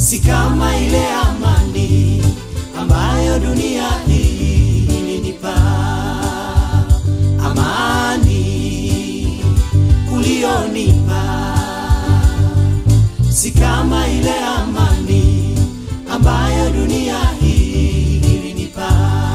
si kama ile amani ambayo dunia hii ilinipa. Amani ulionipa si kama ile amani ambayo dunia hii ilinipa.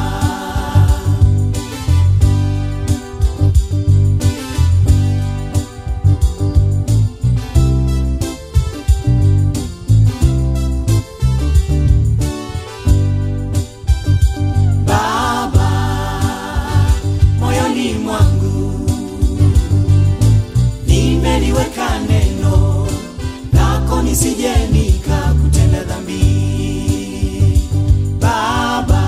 Baba, moyoni mwangu nimeliweka neno lako nisije nikakutenda dhambi. Baba,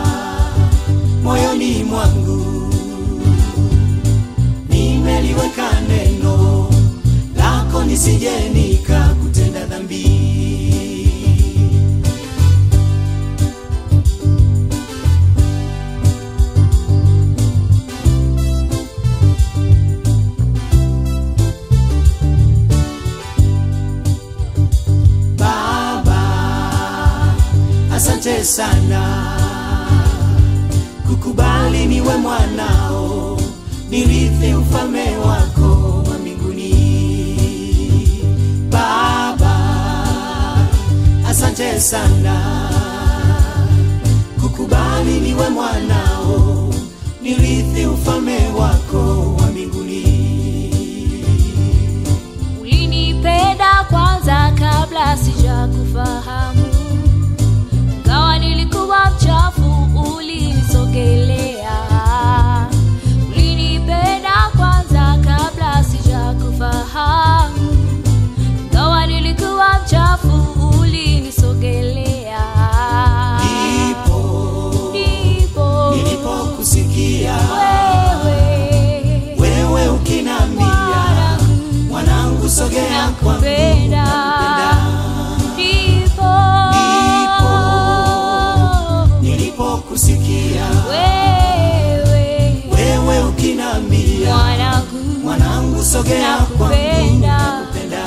moyoni mwangu nimeliweka neno lako nisije nikakutenda dhambi. Baba, asante sana kukubali niwe mwanao, nirithi ufalme wako wa mbinguni. Baba, asante sana kukubali niwe mwanao, nirithi ufalme wako wa mbinguni. Ulinipenda kwanza kabla sijakufahamu, ngawa nilikuwa mchafu, ulinisogelea. Ulinipenda kwanza kabla sijakufahamu, ngawa nilikuwa mchafu, ulinisogelea. Ndipo Ndipo nilipokusikia wewe wewe ukinambia mwanangu, mwanangu, sogea kwangu, nakupenda. nakupenda. Ndipo Nilipokusikia wewe wewe ukinambia mwanangu, mwanangu, sogea kwangu, nakupenda. nakupenda.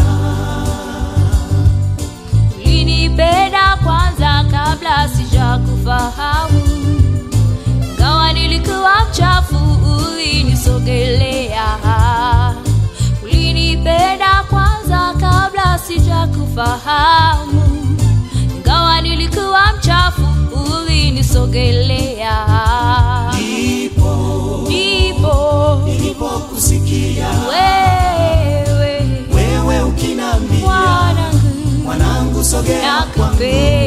ulinipenda kwanza kabla sijakufahamu, ngawa nilikuwa mchafu, ulinisogelea. Ulinipenda kwanza kabla sijakufahamu, ngawa nilikuwa mchafu, ulinisogelea. Ndipo Ndipo nilipokusikia wewe wewe ukinambia mwanangu mwanangu, sogea kwangu, nakupenda